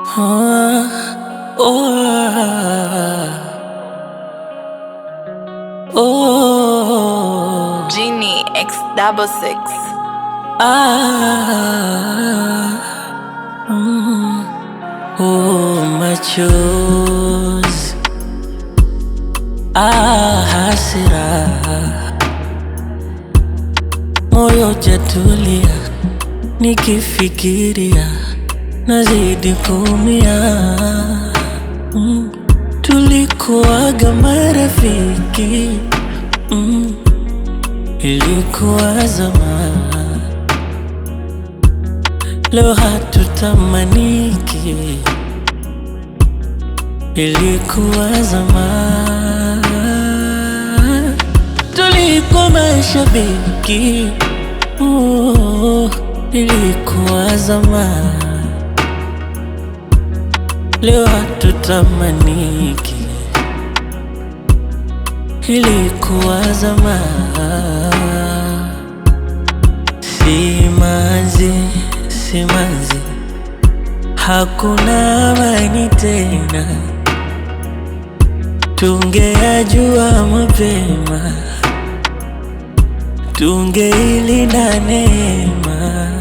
Ah, oh, oh, Genie X double six. ah, mm, oh, machozi, ah, hasira, moyo jatulia, nikifikiria nazidi kuumia. Mm, tulikuwaga marafiki mm, ilikuwa zamani, leo hatutamaniki, ilikuwa zamani, tulikuwa mashabiki oh, ilikuwa zamani, leo hatutamaniki, ilikuwa zamani. Simanzi, simanzi, hakuna amani tena. Tungeyajua mapema, tungeilinda neema.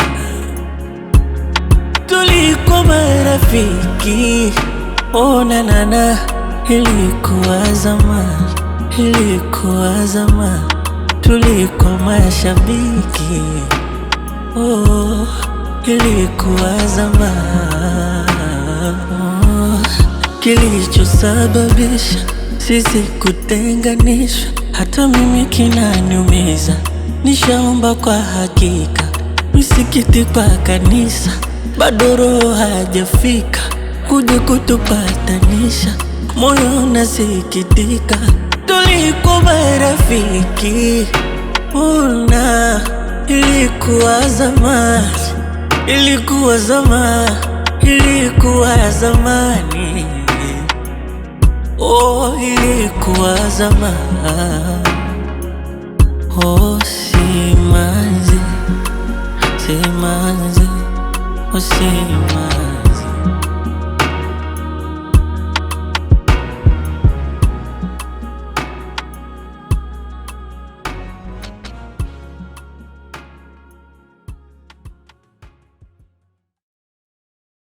Tulikuwa marafiki, ona nana, ilikuwa zamani, ilikuwa zamani. Tulikuwa mashabiki, oh, ilikuwa zamani. Oh, Kilichosababisha sisi kutenganishwa, hata mimi kinaniumiza. Nishaomba kwa hakika, misikiti kwa kanisa, bado roho hajafika kuja kutupatanisha. Moyo unasikitika, tulikuwa marafiki, una ilikuwa zamani, ilikuwa zamani, ilikuwa zamani, oh, ilikuwa zamani, oh, simanzi, simanzi, oh, simanzi.